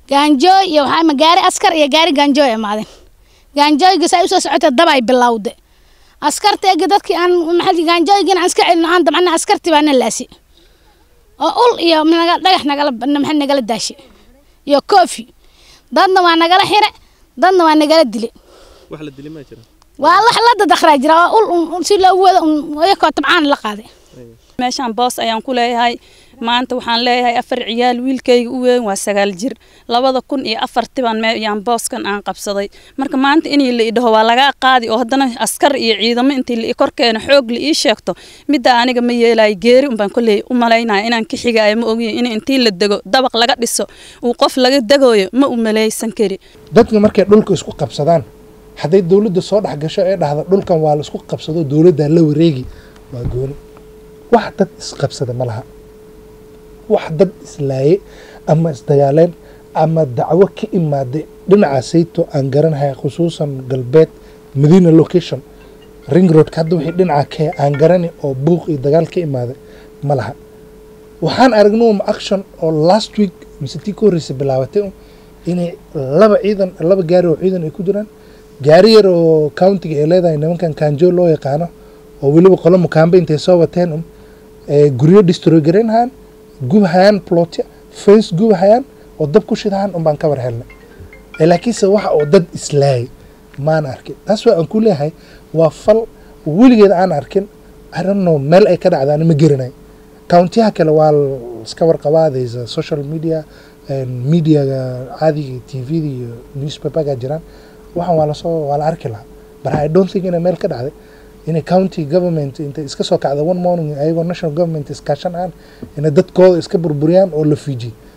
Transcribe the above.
gaanjooy iyo waxaa ima gaari askar iyo gaari gaanjooy imaadeen gaanjooyga saa usoo socota dab ay bilowde askarta ega dadkii aan maxaa gaanjooygiina aan iska celino aan dabcana askartii baa na laasi oo ul iyo naga dhagax nagala maxaa nagala daashe iyo koofi dadna waa nagala xire dadna waa nagala dile wax la dilay ma jira waa la la dadakraa jira waa ul si loogu wado iyakoo tabcaan la qaaday meeshaan boos ayaan ku leeyahay maanta waxaan leeyahay afar ciyaal wiilkayga u weyn waa sagaal jir labada kun iyo afartibaan yaan booskan aan qabsaday marka maanta inii la idhaho waa lagaa qaadi oo haddana askar iyo ciidamo intii la korkeena xoog la ii sheegto midda aniga ma yeelayo geeri unbaan kolley u malaynaya inaan ka xigaayo ma ogiyo in intii la dego dabaq laga dhiso uu qof laga degooyo ma u malaysan kari dadka markay dhulka isku qabsadaan hadday dowladda soo dhex gasho ee dhahda dhulkan waa la isku qabsado dowladdaa la wareegi waa gooni wax dad isqabsada ma laha wax dad islaaye ama isdagaaleen ama dacwo ka imaaday dhinaca sayto aan garanahay khusuusan galbeed madiina location ring roadka hadda wixii dhinaca ka aan garani oo buuq iyo dagaal ka imaaday ma laha waxaan aragnay um action oo last week mise tii ka horreysay bilaabatay um inay laba ciidan laba gaari oo ciidan ay ku jiraan gaari yar oo countiga ay leedahay nimankan kanjo loo yaqaano oo weliba qolo mukaambe intay soo wateen um guryo destroy garaynahayaan gubahayaan plotya fence gubahayaan oo dab ku shidahayaan un baan ka war helnay laakiinse waxa oo dad islaayay maan arkin taas waa aan ku leeyahay waa fal weligeed aan arkin i don't know meel ay ka dhacdaan ma garanay countiyaha kale waa iska warqabaadaysa social media mediaga caadiga tvda iyo newspaperga jiraan waxaan waa lasoo waa la arki lahaa but i don't think inay meel ka dhacday inay county government intay iska soo kacda one morning ayagoo national government iskaashan aan inay dadkooda iska burburiyaan oo la fiijiy